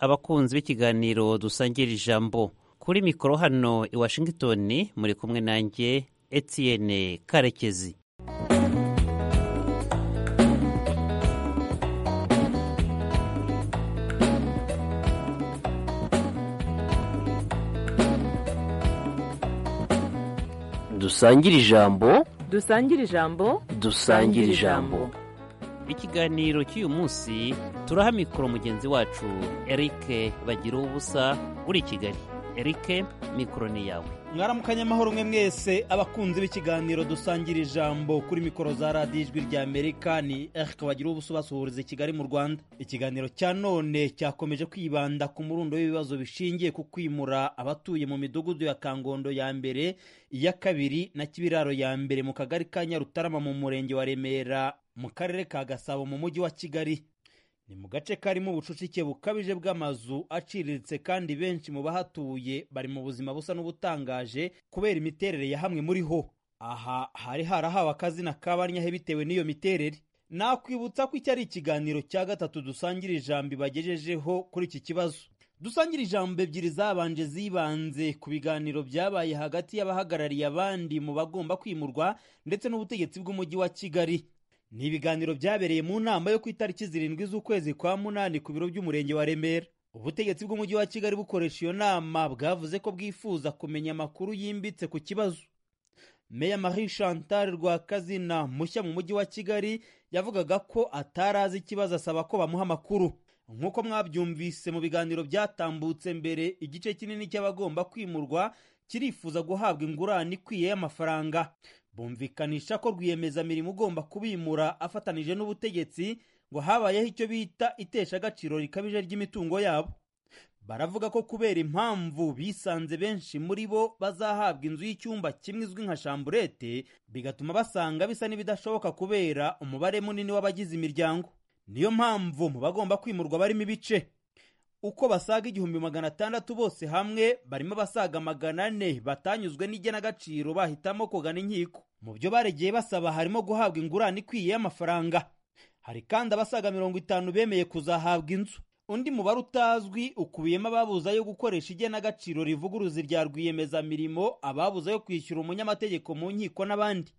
abakunzi b'ikiganiro dusangira ijambo kuri mikoro hano i washington muri kumwe nanjye etienne karekezi dusangira ijambo dusangire ijambo dusangira ijambo ikiganiro cy'uyu munsi turaha mikoro mugenzi wacu eric bagira ubusa uri i kigali eric mikoro ni yawe mwaramukanye amahoro umwe mwese abakunzi b'ikiganiro dusangira ijambo kuri mikoro za radiyo ijwi rya amerika ni eric bagira ubusa ubasuhuriza i kigali mu rwanda ikiganiro cya none cyakomeje kwibanda ku murundo w'ibibazo bishingiye ku kwimura abatuye mu midugudu ya kangondo ya mbere iya kabiri na kibiraro ya mbere mu kagari ka nyarutarama mu murenge wa remera mu karere ka gasabo mu mujyi wa kigali ni mu gace karimo ubucucike bukabije bw'amazu aciriritse kandi benshi mu bahatuye bari mu buzima busa n'ubutangaje kubera imiterere ya hamwe muri ho aha hari harahawe akazina kabanyahe bitewe n'iyo miterere nakwibutsa ko iki ari ikiganiro cya gatatu dusangira ijambo ibagejejeho kuri iki kibazo dusangira ijambo ebyiri zabanje zibanze ku biganiro byabaye hagati y'abahagarariye abandi mu bagomba kwimurwa ndetse n'ubutegetsi bw'umujyi wa kigali ni ibiganiro byabereye mu nama yo ku itariki zirindwi z'ukwezi kwa munani ku biro by'umurenge wa remera ubutegetsi bw'umujyi wa kigali bukoresha iyo nama bwavuze ko bwifuza kumenya amakuru yimbitse ku kibazo meya marie chantal rwakazina mushya mu mujyi wa kigali yavugaga ko atarazi ikibazo asaba ko bamuha amakuru nk'uko mwabyumvise mu biganiro byatambutse mbere igice kinini cy'abagomba kwimurwa kirifuza guhabwa ingurane ikwiye y'amafaranga bumvikanisha ko rwiyemezamirimo ugomba kubimura afatanije n'ubutegetsi ngo habayeho icyo bita itesha agaciro rikabije ry'imitungo yabo baravuga ko kubera impamvu bisanze benshi muri bo bazahabwa inzu y'icyumba kimwe izwi nka shamburete bigatuma basanga bisa n'ibidashoboka kubera umubare munini w'abagize imiryango niyo mpamvu mu bagomba kwimurwa barimo ibice uko basaga igihumbi magana atandatu bose hamwe barimo abasaga magana ane batanyuzwe n'igenagaciro bahitamo kugana inkiko mu byo baregeye basaba harimo guhabwa ingurane ikwiye y'amafaranga hari kandi abasaga mirongo itanu bemeye kuzahabwa inzu undi mubare utazwi ukubiyemo ababuza yo gukoresha igenagaciro rivuguruza irya rwiyemezamirimo ababuza yo kwishyura umunyamategeko mu nkiko n'abandi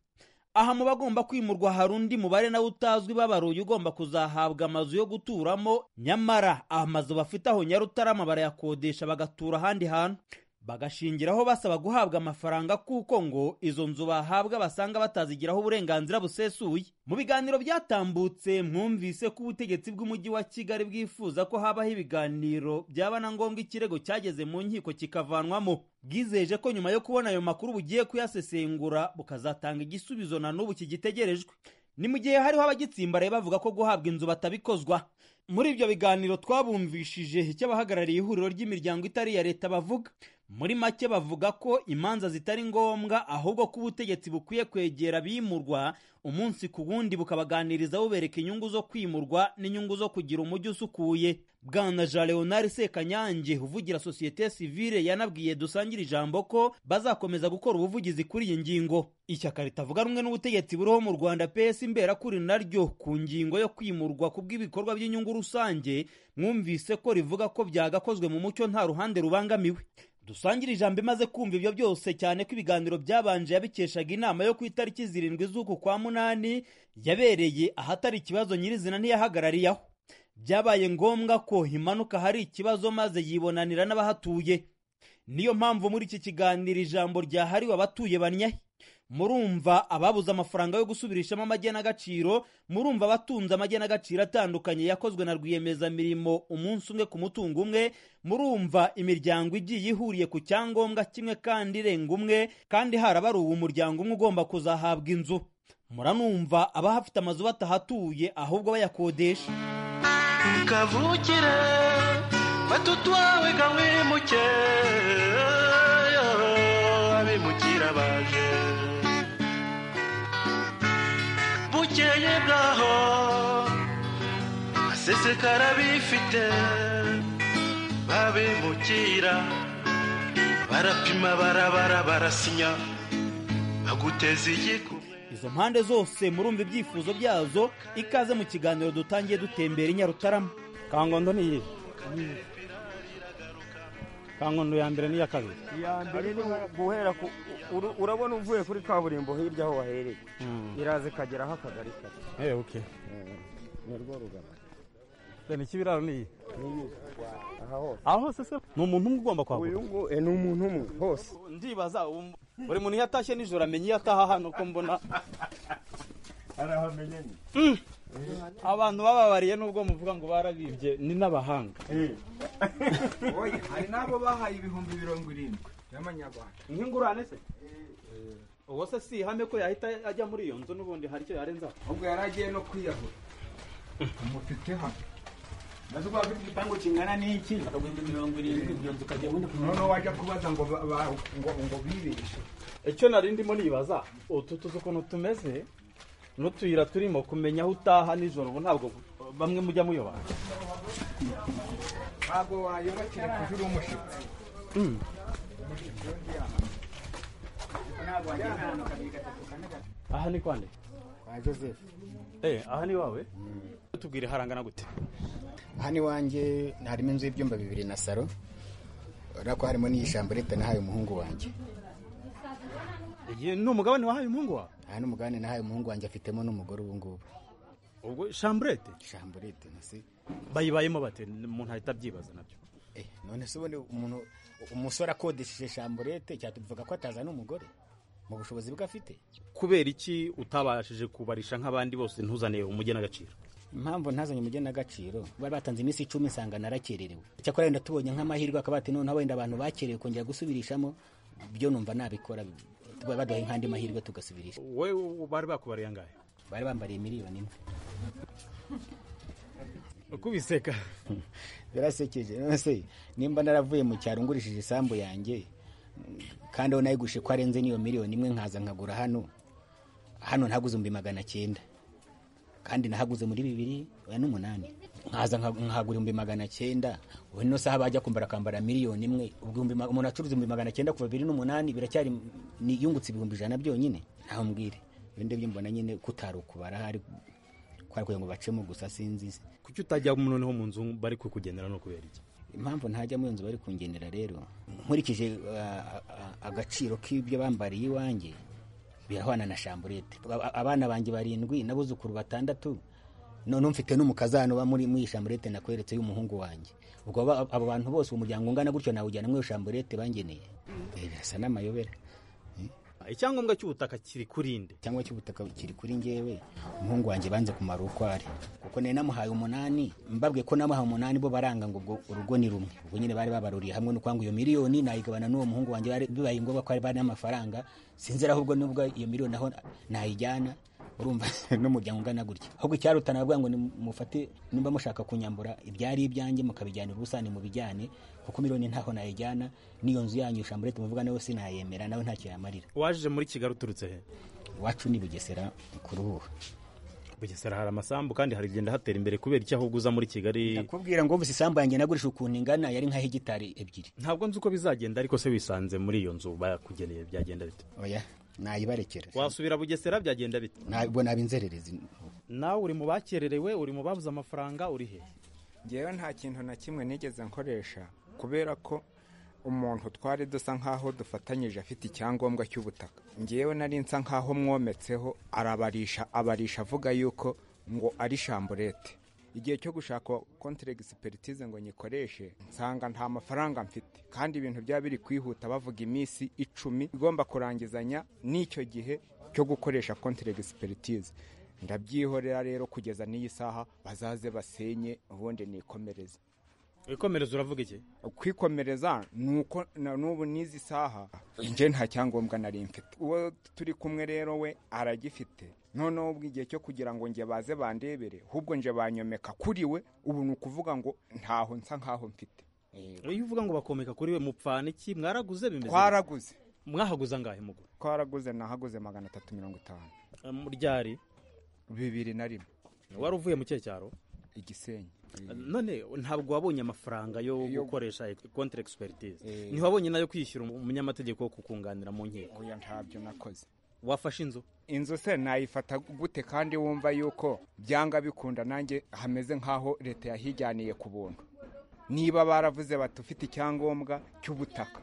aha mu bagomba kwimurwa hari undi mubare nawe utazwi babaruye ugomba kuzahabwa amazu yo guturamo nyamara amazu bafite aho nyarutarama barayakodesha bagatura ahandi hantu bagashingiraho basaba guhabwa amafaranga kuko ngo izo nzu bahabwa basanga batazigiraho uburenganzira busesuye mu biganiro byatambutse mwumvise ko ubutegetsi bw'umujyi wa kigali bwifuza ko habaho ibiganiro byaba na ngombwa ikirego cyageze mu nkiko kikavanwamo bwizeje ko nyuma yo kubona ayo makuru bugiye kuyasesengura bukazatanga igisubizo na n'ubu kigitegerejwe ni mu gihe hariho abagitsimbaraye bavuga ko guhabwa inzu batabikozwa muri ibyo biganiro twabumvishije icyo abahagarariye ihuriro ry'imiryango itari iya leta bavuga muri make bavuga ko imanza zitari ngombwa ahubwo ko ubutegetsi bukwiye kwegera abimurwa umunsi ku wundi bukabaganiriza bubereka inyungu zo kwimurwa n'inyungu zo kugira umujyi usukuye bwana jean leonard sekanyange uvugira sosiyete sivile yanabwiye dusangire ijambo ko bazakomeza gukora ubuvugizi kuri iyi ngingo ishyaka ritavuga rumwe n'ubutegetsi buriho mu rwanda pes imberakuri naryo ku ngingo yo kwimurwa ku bw'ibikorwa by'inyungu rusange mwumvise ko rivuga ko byagakozwe mu mucyo nta ruhande rubangamiwe dusangire ijambo imaze kumva ibyo byose cyane ko ibiganiro byabanje yabikeshaga inama yo ku itariki zirindwi z'uku kwa munani yabereye ahatari ikibazo nyirizina ntiyahagarariyeho byabaye ngombwa ko imanuka hari ikibazo maze yibonanira n'abahatuye niyo mpamvu muri iki kiganiro ijambo ryahariwe abatuye banyahe murumva ababuze amafaranga yo gusubirishamo amagenagaciro murumva abatunze amagenagaciro atandukanye yakozwe na rwiyemezamirimo umunsi umwe ku mutungo umwe murumva imiryango igiye ihuriye ku cyangombwa kimwe kandi irenga umwe kandi harabaruwe umuryango umwe ugomba kuzahabwa inzu muranumva abahafite amazu batahatuye ahubwo bayakodesha kavukire batutwawe kamwimuke abimukira baje bukeye bwaho asesekara bifite babimukira barapima barabara barasinya baguteza igikumwe izo mpande zose murumva ibyifuzo byazo ikaze mu kiganiro dutangiye dutembera i nyarutarama kangondo ni iyihe ka nkono ya mbere n'iya kabiri iya mbere ni guhera ku uru- urabona uvuye kuri kaburimbo hirya aho wahereye iraza ikageraho akagari kare eee oke nirwo rugana reba ikibiraro n'iyi aha hose aho hose se ni umuntu umwe ugomba uyu kuhagura nguyu ni umuntu umwe hose ndibaza buri muntu iyo atashye nijoro amenya iyo ataha hano ko mbona Mm. abantu bababariye n'ubwo muvuga ngo barabibye ni n'abahanga oya hari n'abo bahaye ibihumbi mirongo irindwi y'amanyarwanda nk'ingurane se uwo se si ihame ko yahita ajya muri iyo nzu n'ubundi hari icyo yarenzaho ahubwo yari agiye no kwiyahura mufite hano maze uba afite igipangu kingana n'iki akagumya mirongo irindwi iyo nzu ukajya bundi noneho wajya kubaza ngo ba- ba- ngo ngo bibeshe icyo nari ndimo nibaza utu tuzu ukuntu tumeze n'utuyira turimo kumenya aho utaha nijoro ubu ntabwo bamwe mujya muyoba ntabwo wayoba kereka uje uri umushyitsi aha ni kwande kwa joseph eh aha ni wawe tubwire harangana gute hano iwanjye harimo inzu y'ibyumba bibiri na salo urabona ko harimo n'iyi shambo leta nahaye umuhungu wanjye iyi ni umugabane wahaye umuhungu wawe aha ni umugabane nahaye umuhungu wanjye afitemo n'umugore ubu ngubu ubwo shamburete shambo leta nasi bayibayemo bate umuntu ahita abyibaza nabyo eh none se ubundi umuntu umusore akodesheje shamburete cyatuvuga ko atazana umugore mu bushobozi bwe afite kubera iki utabashije kubarisha nk'abandi bose ntuzane umugenagaciro impamvu ntazanye umugenagaciro bari batanze iminsi icumi nsanga narakererewe icyakora wenda tubonye nk'amahirwe akaba ati noneho wenda abantu bakerewe kongera gusubirishamo byo numva nabikora baduhaye nk'andi mahirwe tugasubirisha wowe wowe bari bakubariye angahe bari bambariye miliyoni imwe kubiseka birasekeje none se nimba naravuye mu cyaro ngurishije isambu yanjye kandi aho nayigushe ko arenze n'iyo miliyoni imwe nkaza nkagura hano hano ntaguze ibihumbi magana cyenda kandi nahaguze muri bibiri oya n'umunani nkaza nka- nkagura ibihumbi magana cyenda ubu ino saha bajya kumbara akambara miliyoni imwe ubwo ibihumbi ma- umuntu acuruza ibihumbi magana cyenda kuva bibiri n'umunani biracyari ni- yungutse ibihumbi ijana byonyine ntaho mbwire ibindi byo mbona nyine kutari ukubara hari kwari kugira ngo bacemo gusa sinzi kuki utajya noneho mu nzu bari kukugendera no kubera iki impamvu ntajya muri iyo nzu bari kungenera rero nkurikije ah, ah, agaciro k'ibyo bambariye iwanjye birahwana na shamburete Aba- abana banjye barindwi n'abuzukuru batandatu noneho mfite n'umukazano uba muri muri iyi shamburete nakweretse y'umuhungu wanjye ubwo aba- abo bantu bose umuryango ungana gutyo nawujyana muri iyo shamburete bangeneye Eh, birasa n'amayobera icyangombwa cy'ubutaka kiri kurinde cyangwa cy'ubutaka kiri kuri njyewe umuhungu wanjye banze kumara uko ari kuko nari namuhaye umunani mbabwiye ko namuhaye umunani bo baranga ngo ubwo urugo ni rumwe ubwo nyine bari babaruriye hamwe no kwanga iyo miliyoni nayigabana n'uwo muhungu wanjye bari- bibaye ngombwa ko hari bari n'amafaranga sinzira ahubwo nubwo iyo miliyoni aho nayijyana urumva n'umuryango ungana gutya ahubwo icyarutana bwa ngo mufate nimba mushaka kunyambura ibyari ibyanjye mukabijyana ubusani mu bijyane kuko miliyoni ntaho nayijyana n'iyo nzu yanyu shamburete muvuga nawe sinayemera nawe ntacyo yamarira waje muri kigali uturutse he iwacu ni bugesera kuruhuha bugesera hari amasambu kandi haragenda hatera imbere kubera iki ahubwo uza muri kigali nakubwira ngo ubu isambu yanjye nagurisha ukuntu ingana yari nka hegitari ebyiri ntabwo nzi uko bizagenda ariko se wisanze muri iyo nzu bakugeneye byagenda bite oya nayibarekera wasubira bugesera byagenda bite ntabwo naba inzererezi nawe uri mu bakererewe uri mu babuze amafaranga uri he ngewe nta kintu na kimwe nigeze nkoresha kubera ko umuntu twari dusa nk'aho dufatanyije afite icyangombwa cy'ubutaka ngewe nari nsa nk'aho mwometseho arabarisha abarisha avuga yuko ngo ari shamburete igihe cyo gushaka kontere egisipiritize ngo nyikoreshe nsanga nta mafaranga mfite kandi ibintu byaba biri kwihuta bavuga iminsi icumi igomba kurangizanya n'icyo gihe cyo gukoresha kontere egisipiritize ndabyihorera rero kugeza n'iyi saha bazaze basenye ubundi nikomereze wikomereza uravuga iki kwikomereza ni uko na n'ubu n'izi saha nje nta cyangombwa nari mfite uwo turi kumwe rero we aragifite noneho ubwo igihe cyo kugira ngo nge baze bandebere ahubwo nje banyomeka kuri we ubu ni ukuvuga ngo ntaho nsa nkaho mfite iyo uvuga ngo bakomeka kuri we mupfana iki mwaraguze bimeze bite? twaraguze mwaraguze angahe mugura twaraguze nahaguze magana atatu mirongo itanu ryari bibiri na rimwe wari uvuye mu cye cyaro igisenyi none ntabwo wabonye amafaranga yo Yo- gukoresha kontere egisipiritize Eh. ntiwabonye nayo kwishyura umunyamategeko wo kukunganira mu nkiko oya ntabyo nakoze wafashe inzu inzu se nayifata gute kandi wumva yuko byanga bikunda nanjye hameze nk'aho leta yahijyaniye ku buntu niba baravuze bati ufite icyangombwa cy'ubutaka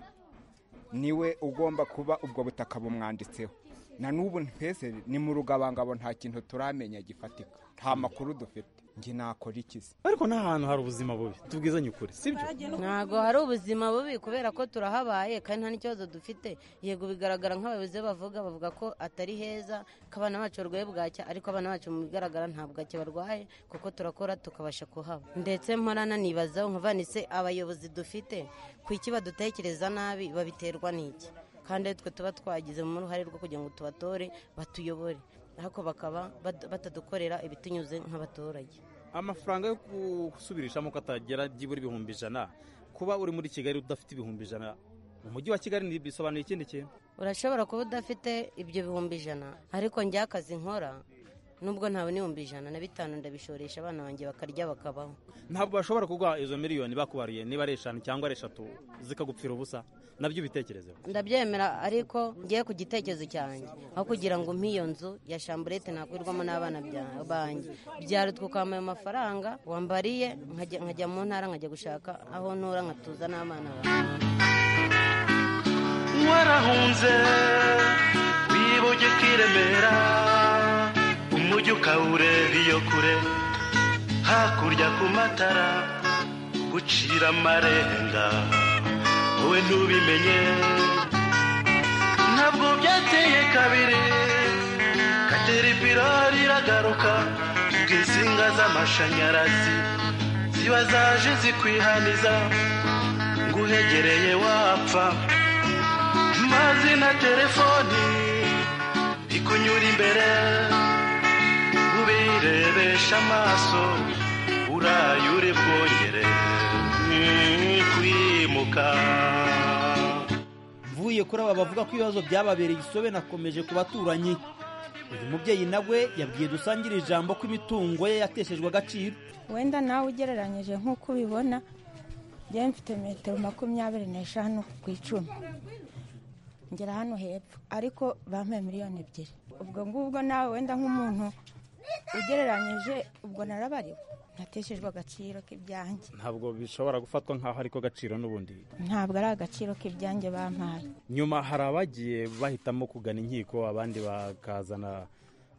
niwe ugomba kuba ubwo butaka bumwanditseho na n'ubu twese ni mu rugabangabo nta kintu turamenya gifatika nta makuru dufite njye nakora iki se ariko n'ahantu hari ubuzima bubi tubwizanye ukuri sibyo ntabwo hari ubuzima bubi kubera ko turahabaye kandi nta n'ikibazo dufite yego bigaragara nk'abayobozi bavuga bavuga ko atari heza ko abana bacu barwaye bwacya ariko abana bacu mu bigaragara nta bwacya barwaye kuko turakora tukabasha kuhaba ndetse mporana nibazaho nkavanitse abayobozi dufite ku iki badutekereza nabi babiterwa n'iki kandi ari twe tuba twagizemo uruhare rwo kugira ngo tubatore batuyobore ariko bakaba bad- batadukorera ibitunyuze nk'abaturage amafaranga yo gusubirishamo ko atagera byibura ibihumbi ijana kuba uri muri kigali udafite ibihumbi ijana mu mujyi wa kigali ni- bisobanuye ikindi kintu urashobora kuba udafite ibyo bihumbi ijana ariko njya akazi nkora nubwo ntabona ibihumbi ijana na bitanu ndabishoresha abana banjye bakarya bakabaho ntabwo bashobora kuguha izo miliyoni bakubariye niba ari eshanu cyangwa ari eshatu zikagupfira ubusa nabyo ubitekerezeho ndabyemera ariko ngiye ku gitekerezo cyanjye aho kugira ngo nk'iyo nzu ya shamburete nakwirwamo n'abana bya- banjye byarutwa ukambaye amafaranga wambariye nkajya nkajya mu ntara nkajya gushaka aho ntura nkatuza n'abana banjye warahunze wibuge kwiremera umujyi ukawureba iyo kure hakurya ku matara gucira amarenga wowe ntubimenye ntabwo byateye kabiri kateripira riragaruka ubwo insinga z'amashanyarazi ziba zaje zikwihaniza nguhegereye wapfa mazi na telefoni ikunyura imbere ubirebesha amaso uraye uri bwongere mm, kwimuka mvuye kuri aba bavuga ko ibibazo byababereye isobe nakomeje ku baturanyi uyu mubyeyi nawe yabwiye dusangire ijambo ko imitungo ye yateshejwe agaciro wenda nawe ugereranyije nk'uko ubibona njyewe mfite metero makumyabiri n'eshanu ku icumi ngera hano hepfo ariko bampaye miliyoni ebyiri ubwo ngubwo nawe wenda nk'umuntu ugereranyije ubwo narabariwe nateshejwe agaciro k'ibyanjye ntabwo bishobora gufatwa nk'aho ariko gaciro n'ubundi ntabwo ari agaciro k'ibyanjye bampaye nyuma hari abagiye bahitamo kugana inkiko abandi bakazana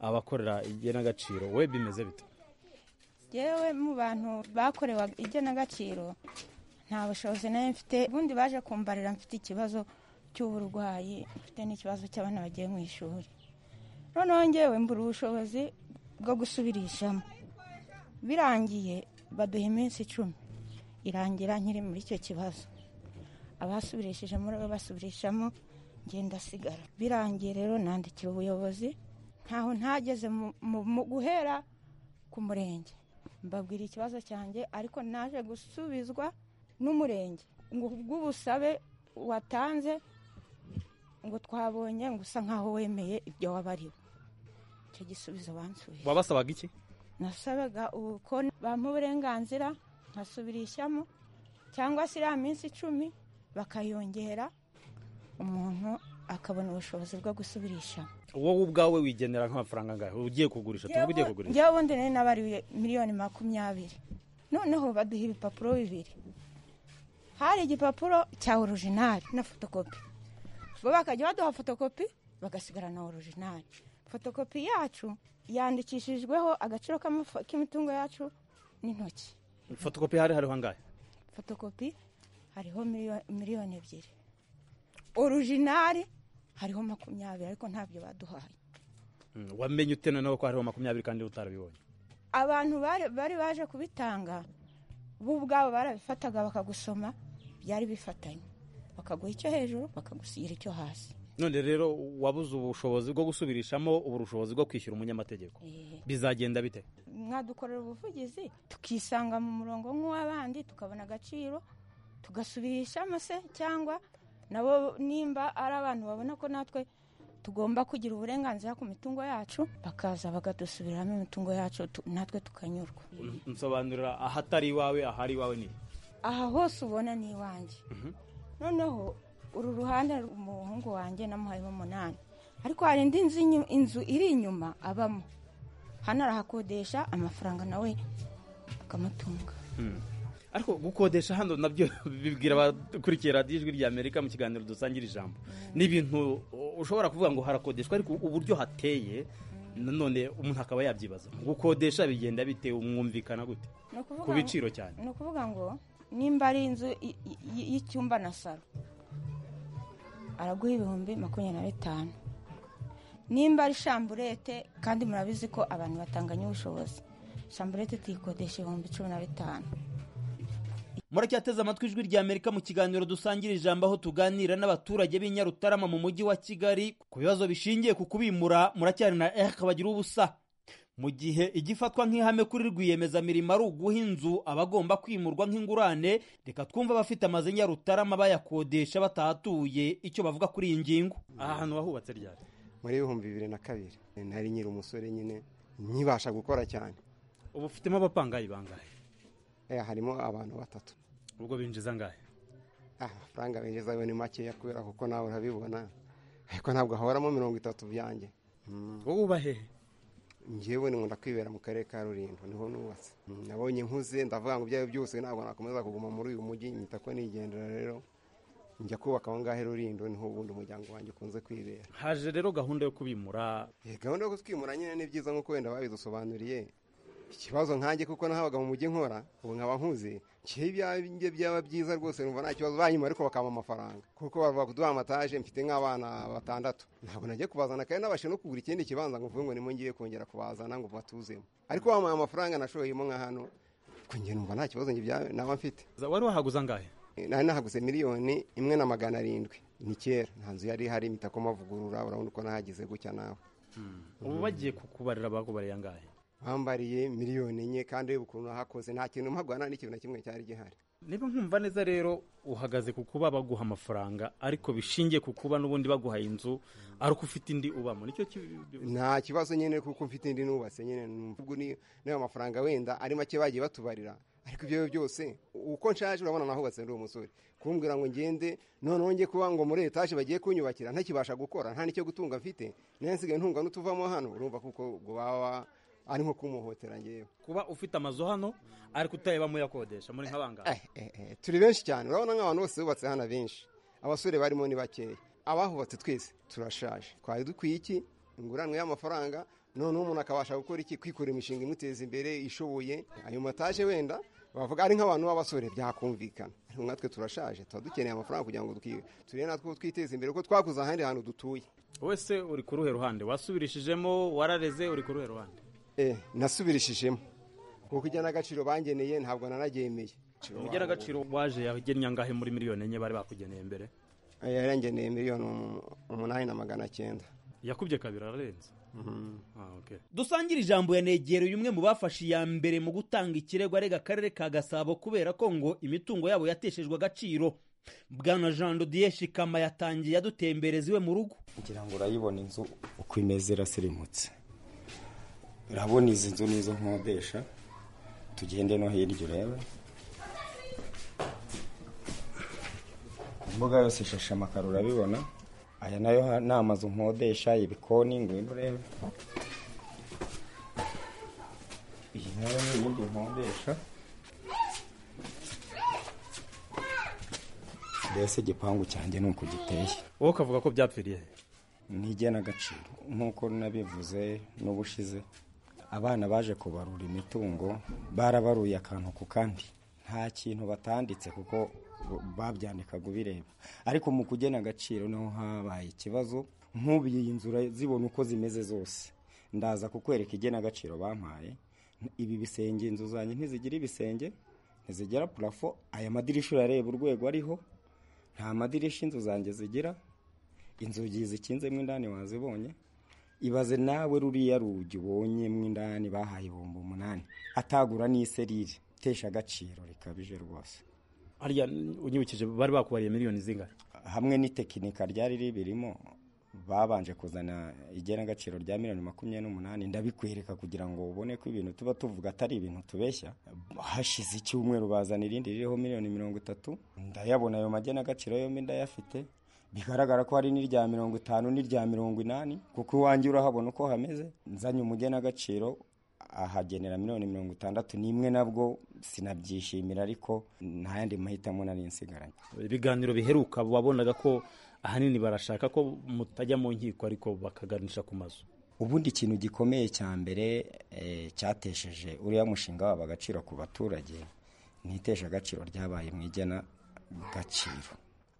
abakorera igenagaciro we bimeze bite yewe mu bantu bakorewe igenagaciro nta bushobozi nayo mfite ubundi baje kumbarira mfite ikibazo cy'uburwayi mfite n'ikibazo cy'abana bagiye mu ishuri noneho ngewe mbura ubushobozi bwo gusubirishamo birangiye baduha iminsi icumi irangira nkiri muri icyo kibazo abasubirishije muri bo basubirishamo ngenda sigara birangiye rero nandikira ubuyobozi ntaho ntageze mu- mu- mu guhera ku murenge mbabwira ikibazo cyanjye ariko naje gusubizwa n'umurenge ngo bw'ubusabe watanze ngo twabonye ngo usa nkaho wemeye ibyo wabariwe icyo gisubizo bansubije wabasabaga iki nasabaga uko bampa uburenganzira nkasubirishamo cyangwa se iriya minsi icumi bakayongera umuntu akabona ubushobozi bwo gusubirisha wowe ubwawe wigenera nk'amafaranga angahe ugiye kugurisha tuvuge ugiye kugurisha ngewe ubundi nari nabariwe miliyoni makumyabiri noneho baduha ibipapuro bibiri hari igipapuro cya orojinari na fotokopi ubwo bakajya baduha fotokopi bagasigarana orojinari fotokopi yacu yandikishijweho agaciro k'amafa- k'imitungo yacu n'intoki fotokopi hari hariho angahe fotokopi hariho miliyo- miliyoni ebyiri orujinari hariho makumyabiri ariko ntabyo baduhaye Mm, wamenye ute noneho ko hariho makumyabiri kandi utarabibonye abantu bari- bari baje kubitanga bo ubwabo barabifataga bakagusoma byari bifatanye bakaguha icyo hejuru bakagusigira icyo hasi none rero wabuze ubushobozi bwo gusubirishamo ubura ubushobozi bwo kwishyura umunyamategeko Eh. bizagenda bite mwadukorera ubuvugizi tukisanga mu murongo nk'uw'abandi tukabona agaciro tugasubirishamo se cyangwa nabo nimba ari abantu babona ko natwe tugomba kugira uburenganzira ku mitungo yacu bakaza bakadusubiriramo imitungo yacu tu- natwe tukanyurwa nsobanurira ahatari iwawe ahari iwawe ni aha hose ubona ni iwanjye noneho uru ruhande umuhungu wanjye namuhayemo umunani ariko hari indi nzu inyu- inzu iri inyuma abamo hano arahakodesha amafaranga nawe akamutunga ariko gukodesha hano nabyo bibwira abakurikira radiyo ijwi rya amerika mu kiganiro dusangira ijambo ni ibintu ushobora kuvuga ngo harakodeshwa ariko uburyo hateye nanone umuntu akaba yabyibaza gukodesha bigenda bite mwumvikana gute Ni ukuvuga ku ngo- biciro cyane ni ukuvuga ngo nimba ari inzu i- i- y'icyumba na salo araguha ibihumbi makumyabiri na bitanu nimba ari shamburete kandi murabizi ko abantu batanganya ubushobozi shamburete tuyikodesha ibihumbi cumi na bitanu muracyateze amatwi ijwi rya amerika mu kiganiro dusangira ijambo aho tuganira n'abaturage b'i nyarutarama mu mujyi wa kigali ku bibazo bishingiye ku kubimura muracyari na ehk bagira ubusa mu gihe igifatwa nk'ihame kuri rwiyemezamirimo ari uguha inzu aba agomba kwimurwa nk'ingurane reka twumve abafite amazu i nyarutarama bayakodesha batahatuye icyo bavuga kuri iyi ngingo aha hantu wahubatse ryari muri ibihumbi bibiri na kabiri nari nyiri umusore nyine nkibasha gukora cyane ubu ufitemo abapangayi bangahe Eh, harimo abantu batatu ubwo binjiza angahe Ah, amafaranga binjiza yo ni makeya kubera kuko nawe urabibona ariko ntabwo hahoramo mirongo itatu byanjye wowe uba hehe njyewe nkunda kwibera mu karere ka rulindo niho nubatse Mm, nabonye nkuze ndavuga ngo ibyayo byose ntabwo nakomeza kuguma muri uyu mujyi nyita ko nigendera rero njya kubaka aho ngaho i rulindo niho ubundi umuryango wanjye ukunze kwibera haje rero gahunda yo kubimura Eh, gahunda yo kutwimura nyine ni byiza nk'uko wenda babidusobanuriye ikibazo nkanjye kuko nahabaga mu mujyi nkora ubu nkaba nkuze njyewe ibyanjye byaba byiza rwose numva nta kibazo banyima ariko bakampa amafaranga kuko bavuga kuduha amataje mfite nk'abana batandatu ntabwo najya kubazana kandi nabashe no kugura ikindi kibanza ngo mvuge ngo nimo ngiye kongera kubazana ngo batuzemo ariko bamuha amafaranga nashoyemo nka hano kuko njye numva nta kibazo njye byaba- naba mfite wari wahaguze angahe nari nahaguze miliyoni imwe na magana arindwi ni kera nta nzu yari ihari imitako mavugurura urabona uko nahagize gutya nawe ubu bagiye kukubarira bakubariye angahe bambariye miliyoni enye kandi ureba ukuntu nahakoze nta kintu mpagwana n'ikintu na kimwe cyari gihari niba nkumva neza rero uhagaze ku kuba baguha amafaranga ariko bishingiye ku kuba n'ubundi baguhaye inzu ari uko ufite indi ubamo nicyo kibi- nta kibazo nyine kuko mfite indi nubatse nyine numva ubwo ni- n'ayo mafaranga wenda ari make bagiye batubarira ariko ibyo byose uko nshaje urabona nahubatse ndi umusore kumbwira ngo ngende noneho njye kuba ngo muri etaje bagiye kunyubakira ntakibasha gukora nta n'icyo gutunga mfite nayo nsigaye ntunga n'utuvamo hano urumva kuko ubwo baba ari nko kumuhotera ngewe kuba ufite amazu hano ariko utayabamo uyakodesha muri nk'abangahe Eh, eh, turi benshi cyane urabona nk'abantu bose bubatse hano benshi abasore barimo ni bakeya abahubatse twese turashaje twari dukwiye iki inguranwe y'amafaranga noneho umuntu akabasha gukora iki kwikora imishinga imuteza imbere ishoboye ayo mataje wenda bavuga ari nk'abantu b'abasore byakumvikana ariko natwe turashaje tuba dukeneye amafaranga kugira ngo twi- turebe natwe uko twiteza imbere kuko twakuze ahandi hantu dutuye wese uri ku ruhe ruhande wasubirishijemo warareze uri ku ruhe ruhande Eh, nasubirishijemo kuko ijyana agaciro bangeneye ntabwo nanagemeye ugera agaciro waje yagennye angahe muri miliyoni enye bari bakugeneye mbere yarengeneye miliyoni umunani na magana cyenda yakubye kabiri ararenze Mhm. Ah, okay. dusangira ijambo yanegereye umwe mu bafashe iya mbere mu gutanga ikirego arega akarere ka gasabo kubera ko ngo imitungo yabo yateshejwe agaciro bwana jean dodiye shikama yatangiye adutembereza iwe mu rugo kugira ngo urayibone inzu uko imeze iraserimutse urabona izi nzu n'izo nkodesha tugende no hirya urebe imbuga yose ishashe amakaro urabibona aya nayo ha- ni amazu nkodesha ibikoni ngwino urebe iyi nayo ni iyindi nkodesha mbese igipangu cyanjye ni uko giteye wowe ukavuga ko byapfiriye ni igenagaciro nk'uko nabivuze n'ubushize abana baje kubarura imitungo barabaruye akantu ku kandi nta kintu batanditse kuko babyandikaga ubireba ariko mu kugena agaciro niho habaye ikibazo nk'ubu iyi nzu zibona uko zimeze zose ndaza kukwereka igenagaciro bampaye ibi bisenge inzu zanjye ntizigira ibisenge ntizigera purafo aya madirishya urareba urwego ariho nta madirishya inzu zanjye zigira inzugi zikinzemo indani wazibonye ibaze nawe ruriya rugi ubonyemo indani bahaye ibihumbi umunani atagura n'iserire itesha agaciro rikabije rwose hariya unyibukije bari bakubariye miliyoni zingahe hamwe n'itekinika ryari ribirimo babanje kuzana igenagaciro rya miliyoni makumyabiri n'umunani ndabikwereka kugira ngo ubone ko ibintu tuba tuvuga atari ibintu tubeshya hashize icyumweru bazana irindi ririho miliyoni mirongo itatu ndayabona ayo magenagaciro yombi ndayafite bigaragara ko hari n'irya mirongo itanu n'irya mirongo inani kuko iwanjye urahabona uko hameze nzanye umugenagaciro ahagenera miliyoni mirongo itandatu n'imwe nabwo sinabyishimira ariko nta yandi mahitamo nari nsigaranye ibiganiro biheruka wabonaga ko ahanini barashaka ko mutajya mu nkiko ariko bakaganisha ku mazu ubundi ikintu gikomeye cya mbere eh, cyatesheje uriya mushinga waba agaciro ku baturage ntitesha agaciro ryabaye mu igena gaciro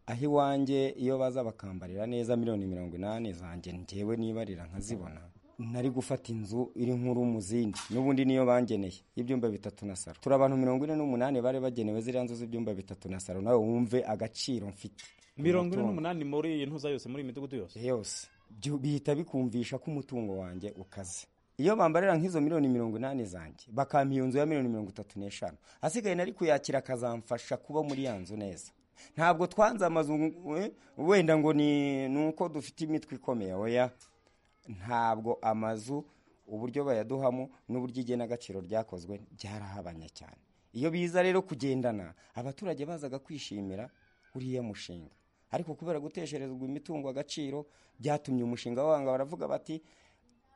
aho iwanjye iyo baza bakambarira neza miliyoni mirongo inani zanjye njyewe nibarira nkazibona nari gufata inzu iri nkuru mu zindi n'ubundi niyo bangeneye y'ibyumba bitatu na saro turi abantu mirongo ine n'umunani bari bagenewe ziriya nzu z'ibyumba bitatu na saro nawe wumve agaciro mfite mirongo ine n'umunani muri iyi ntuza yose muri iyi midugudu yose yose Byo- bihita bikumvisha ko umutungo wanjye ukaze iyo bambarira nk'izo miliyoni mirongo inani zanjye bakampa iyo nzu ya miliyoni mirongo itatu n'eshanu asigaye nari kuyakira akazamfasha kuba muri ya nzu neza ntabwo twanze amazu eh, wenda ngo ni ni uko dufite imitwe ikomeye oya ntabwo amazu uburyo bayaduhamo n'uburyo igenagaciro ryakozwe byarahabanye cyane iyo biza rero kugendana abaturage bazaga kwishimira uriya mushinga ariko kubera gutesherezwa imitungo agaciro byatumye umushinga wanga baravuga bati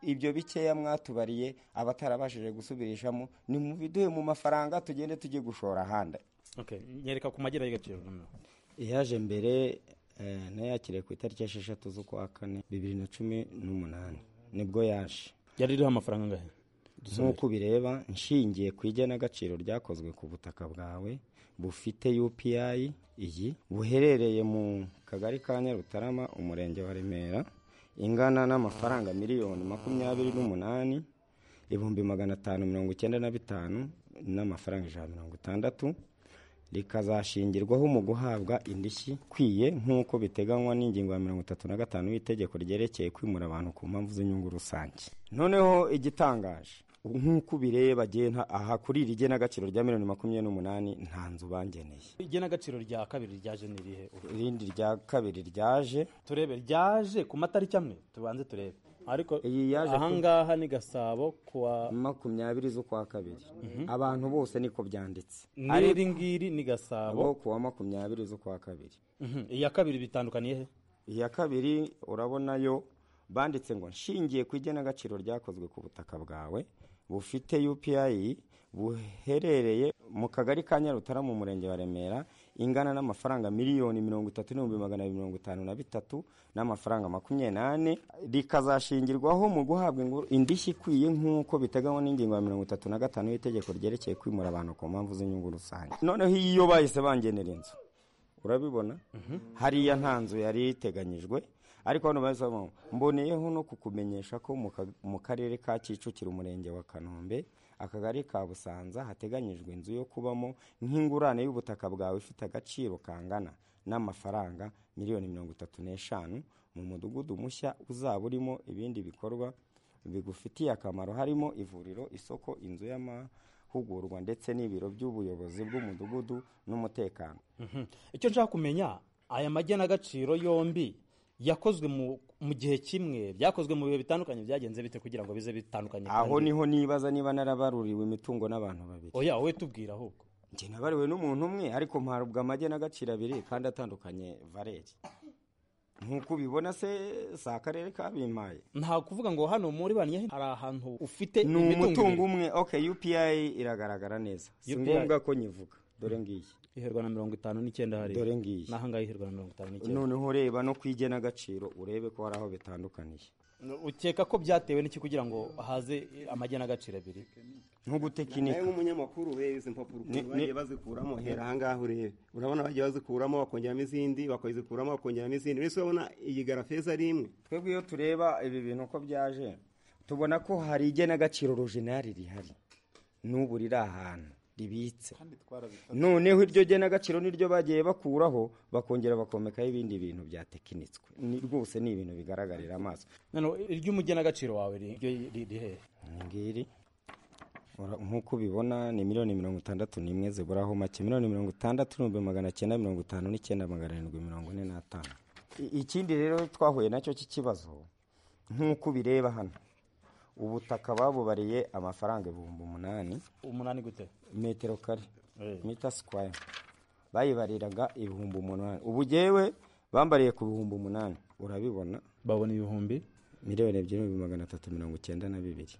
ibyo bikeya mwatubariye abatarabashije gusubirishamo ni mu biduhe mu mafaranga tugende tujye gushora ahandi okay nyereka ku magera y'agaciro noneho yaje mbere eh, nayakiriye ku itariki esheshatu z'ukwa kane bibiri na cumi n'umunani nibwo yaje yari iriho amafaranga angahe nk'uko ubireba nshingiye ku igenagaciro ryakozwe ku butaka bwawe bufite upi iyi buherereye mu kagari ka nyarutarama umurenge wa remera ingana n'amafaranga miliyoni makumyabiri n'umunani ibihumbi magana atanu mirongo icyenda na bitanu n'amafaranga ijana na mirongo itandatu rikazashingirwaho mu guhabwa indishyi ikwiye nk'uko biteganywa n'ingingo ya mirongo itatu na gatanu y'itegeko ryerekeye kwimura abantu ku mpamvu z'inyungu rusange noneho igitangaje nk'uko ubireba gena aha kuri iri genagaciro rya miliyoni makumyabiri n'umunani nta nzu bangeneye igenagaciro rya kabiri ryaje ni irihe ubu? irindi rya kabiri ryaje turebe ryaje ku matariki amwe tubanze turebe ariko Iyi yaje ku- ahangaha ni gasabo kuwa makumyabiri z'ukwa kabiri abantu bose niko byanditse n'iri ngiri ni gasabo abo kuwa makumyabiri z'ukwa kabiri Mhm, iya kabiri bitandukaniye he iya kabiri urabonayo banditse ngo nshingiye ku igenagaciro ryakozwe ku butaka bwawe bufite upi buherereye mu kagari ka nyarutarama umurenge wa remera ingana n'amafaranga miliyoni mirongo itatu n'ibihumbi magana abiri mirongo itanu na bitatu n'amafaranga makumyabiri n'ane rikazashingirwaho mu guhabwa inguru- indishyi ikwiye nk'uko biteganywa n'ingingo ya mirongo itatu na gatanu y'itegeko ryerekeye kwimura abantu ku mpamvu z'inyungu rusange noneho iyo bahise bangenera inzu urabibona hariya nta nzu yari iteganyijwe ariko hano bahise bavuga ngo, mboneyeho no kukumenyesha ko mu ka- mu karere ka kicukiro umurenge wa kanombe akagari ka busanza hateganyijwe inzu yo kubamo nk'ingurane y'ubutaka bwawe ifite agaciro kangana n'amafaranga miliyoni mirongo itatu n'eshanu mu mudugudu mushya uzaba urimo ibindi bikorwa bigufitiye akamaro harimo ivuriro isoko inzu y'amahugurwa ndetse n'ibiro by'ubuyobozi bw'umudugudu n'umutekano Mhm. icyo nshaka kumenya aya magenagaciro yombi yakozwe mu mu gihe kimwe byakozwe mu bihe bitandukanye byagenze bite kugira ngo bize bitandukanye aho kandi- niho nibaza niba narabaruriwe imitungo n'abantu babiri oya wowe tubwira ahubwo njye nabariwe n'umuntu umwe ariko mparubwa amage n'agaciro abiri kandi atandukanye valeri nk'uko ubibona se si akarere kabimpaye nta kuvuga ngo hano muri baniye hari ahantu ufite ni imitungo umutungo ibiri. umwe ok upi iragaragara neza si UPI. ngombwa ko nyivuga dore ngiyi iherwa na mirongo itanu n'icyenda hariya dore ngiyi n'ahangaha iherwa na mirongo itanu n'icyenda noneho reba no kwijya n'agaciro urebe ko hari aho bitandukaniye ukeka ko byatewe n'iki kugira ngo haze amagenagaciro abiri nawe nk'ugutekinika nk'umunyamakuru ureba izi mpapuro ukuntu Ni- ni- bagiye bazikuramo hera ahangaha urebe urabona bagiye bazikuramo bakongeramo izindi bakazikuramo bakongeramo izindi uretse urabona iyi garafeza ari imwe twebwe iyo tureba ibi bintu uko byaje tubona ko hari igenagaciro rojinari rihari n'ubu riri ahantu ribitse noneho iryo genagaciro niryo bagiye bakuraho bakongera bakomekaho ibindi bintu byatekinitswe Ni- rwose ni ibintu bigaragarira amaso noneho iry'umugenagaciro wawe ri- ryo ri- rihehe Iyi ngiri ura- nk'uko ubibona ni miliyoni mirongo itandatu n'imwe ziburaho make miliyoni mirongo itandatu n'ibihumbi magana cyenda mirongo itanu n'icyenda magana arindwi mirongo ine n'atanu I- ikindi rero twahuye nacyo cy'ikibazo nk'uko ubireba hano ubutaka babubariye amafaranga ibihumbi umunani umunani gute metero kare Eh. mita sikwaya bayibariraga ibihumbi umunani ubu jyewe bambariye ku bihumbi umunani urabibona babona ibihumbi miliyoni ebyiri n'ibihumbi magana atatu mirongo icyenda na bibiri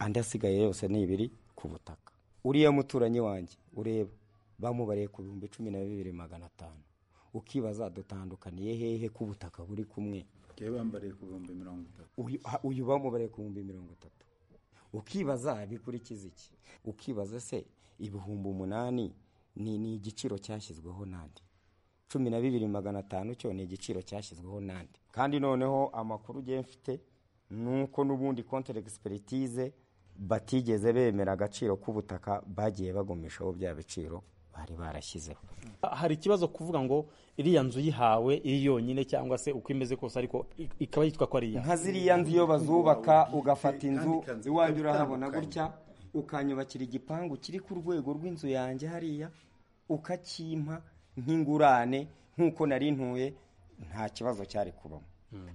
andi asigaye yose ni ibiri ku butaka uriya muturanyi wanjye ureba bamubariye ku bihumbi cumi na bibiri magana atanu ukibaza dutandukaniye hehe ko ubutaka buri kumwe Njyewe bambariye ku bihumbi mirongo itatu uyu ha- uyu bamubariye ku bihumbi mirongo itatu ukibaza bikurikiza iki ukibaza se ibihumbi umunani ni ni igiciro cyashyizweho n'andi cumi na bibiri magana atanu cyo ni igiciro cyashyizweho n'andi kandi noneho amakuru ugiye mfite ni uko n'ubundi kontere egisperitize batigeze bemera agaciro k'ubutaka bagiye bagumishaho bya biciro bari barashyizeho hari ikibazo kuvuga ngo iriya nzu yihawe iri yonyine cyangwa se uko imeze kose ariko i- ikaba yitwa ko ari iya nka ziriya nzu iyo bazubaka ugafata inzu iwanjye urahabona gutya ukanyubakira igipangu kiri ku rwego rw'inzu yanjye hariya ukakimpa nk'ingurane nk'uko nari ntuye nta kibazo cyari kubamo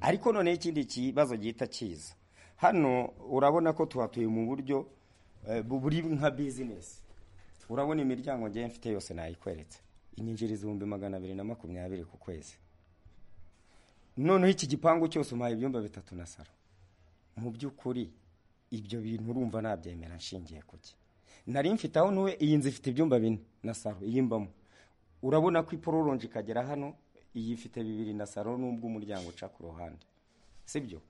ariko noneho ikindi kibazo gihita kiza hano urabona ko tuhatuye mu buryo eh, bu- buri nka bizinesi urabona imiryango ngiye mfite yose nayikweretse inyinjiriza ibihumbi magana abiri na makumyabiri ku kwezi noneho iki gipangu cyose umpaye ibyumba bitatu na salo mu by'ukuri ibyo bintu urumva nabyemera nshingiye ku ki nari mfite aho ntuwe iyi nzu ifite ibyumba bine na salo iyi mbamo urabona ko ipororonje ikagera hano iyi ifite bibiri na salo n'ubwo umuryango uca ku ruhande sibyo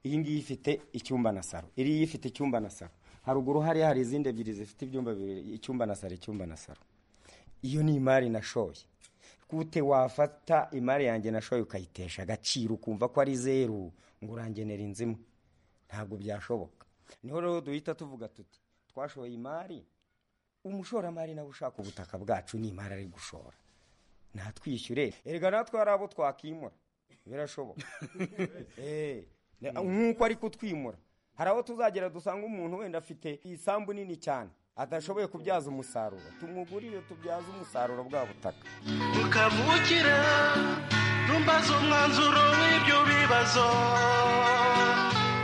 iyi ngiyi ifite icyumba na salo iriya ifite icyumba na salo haruguru hariya hari izindi ebyiri zifite ibyumba bibiri icyumba na salo icyumba na salo iyo ni imari nashoye gute wafata imari yanjye nashoye ukayitesha agaciro ukumva ko ari zeru ngo urangenera inzu imwe ntabwo byashoboka niho rero duhita tuvuga tuti twashoye imari umushoramari nawe ushaka ubutaka bwacu ni imari ari gushora natwishyure erega natwe hari abo twakimura birashoboka Eh, ne- nk'uko ari kutwimura hari aho tuzagera dusanga umuntu wenda afite isambu nini cyane adashoboye kubyaza umusaruro tumugurire tubyaze umusaruro bwa butaka mukavukire ntumbaze umwanzuro w'ibyo bibazo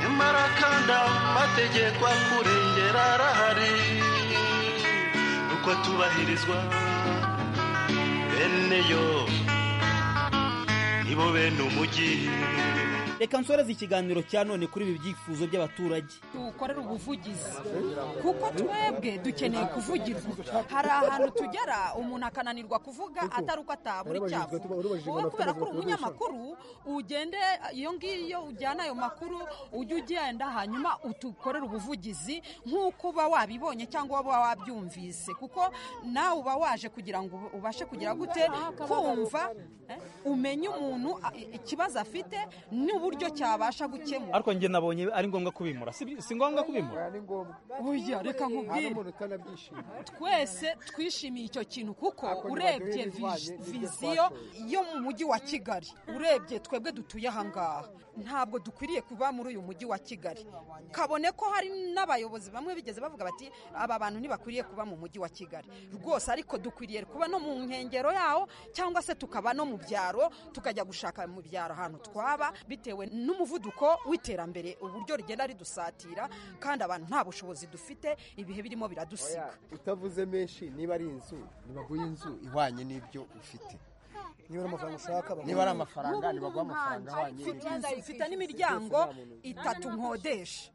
nyamara kandi amategeko akurengera arahari nuko atubahirizwa bene yo nibo bene umujyi reka nsoreze ikiganiro cya none kuri ibi byifuzo by'abaturage tuwukorere ubuvugizi kuko twebwe dukeneye kuvugirwa hari ahantu tugera umuntu akananirwa kuvuga atari uko atabura icyo avuga wowe kubera ko uri umunyamakuru ugende iyo ngiyo ujyana ayo makuru ujye ugenda hanyuma utukorere ubuvugizi nk'uko uba wabibonye cyangwa uba wabyumvise kuko nawe uba waje kugira ngo ubashe kugira gute kumva eh, umenye umuntu a- ikibazo afite n'uburyo cyabasha gukemura ariko njye nabonye ari ngombwa kubimura si bi- si ngombwa kubimura Buya reka Hari nkubwire umuntu twese twishimiye icyo kintu kuko urebye vi- viziyo yo mu mujyi wa kigali urebye twebwe dutuye ahangaha ntabwo dukwiriye kuba muri uyu mujyi wa kigali kabone ko hari n'abayobozi bamwe bigeze bavuga bati aba bantu ntibakwiriye kuba mu mujyi wa kigali rwose ariko dukwiriye kuba no mu nkengero yawo cyangwa se tukaba no mu byaro tukajya gushaka mu byaro ahantu twaba bitewe n'umuvuduko w'iterambere uburyo rigenda ridusatira kandi abantu nta bushobozi dufite ibihe birimo biradusiga utavuze menshi niba ari inzu nibaguhe inzu ihwanye n'ibyo ufite niba ari amafaranga ushaka baguhe- niba ari amafaranga nibaguhe amafaranga ahwanye mfite n'ibyo inzu mfite n'imiryango itatu nkodesha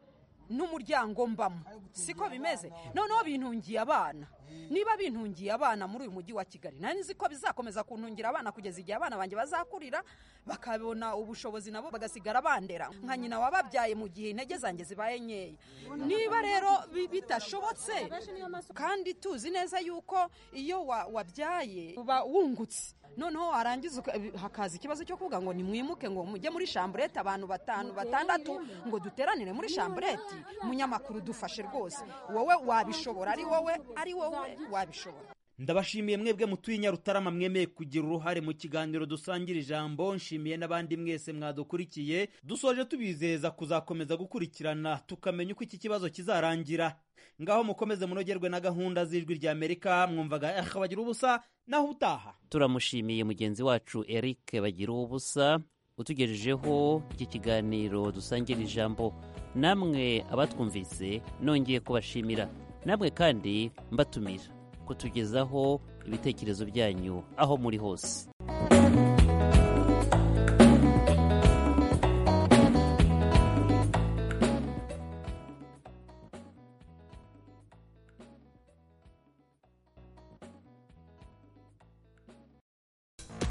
n'umuryango mbamo siko bimeze noneho bintungiye abana niba bintungiye abana muri uyu mujyi wa kigali nari nzi ko bizakomeza kuntungira abana kugeza igihe abana banjye bazakurira bakabona ubushobozi nabo bagasigara bandera nka nyina wababyaye mu gihe intege zanjye zibaye nkeya niba rero bi- bitashobotse kandi tuzi neza yuko iyo wa- wabyaye uba wungutse noneho warangiza uka- hakaza ikibazo cyo kuvuga ngo nimwimuke ngo mujye muri shamburete abantu batanu batandatu ngo duteranire muri shamburete munyamakuru dufashe rwose wowe wabishobora ari wowe ari wowe wabishobora ndabashimiye mwebwe mutuye i nyarutarama mwemeye kugira uruhare mu kiganiro dusangira ijambo nshimiye n'abandi mwese mwadukurikiye dusoje tubizeza kuzakomeza gukurikirana tukamenya uko iki kibazo kizarangira ngaho mukomeze munogerwe na gahunda z'ijwi ry'amerika mwumvaga eh bagira ubusa naho ubutaha turamushimiye mugenzi wacu eric bagira ubusa utugejejeho iki kiganiro dusangira ijambo namwe abatwumvise nongeye kubashimira namwe kandi mbatumira kutugezaho ibitekerezo byanyu aho muri hose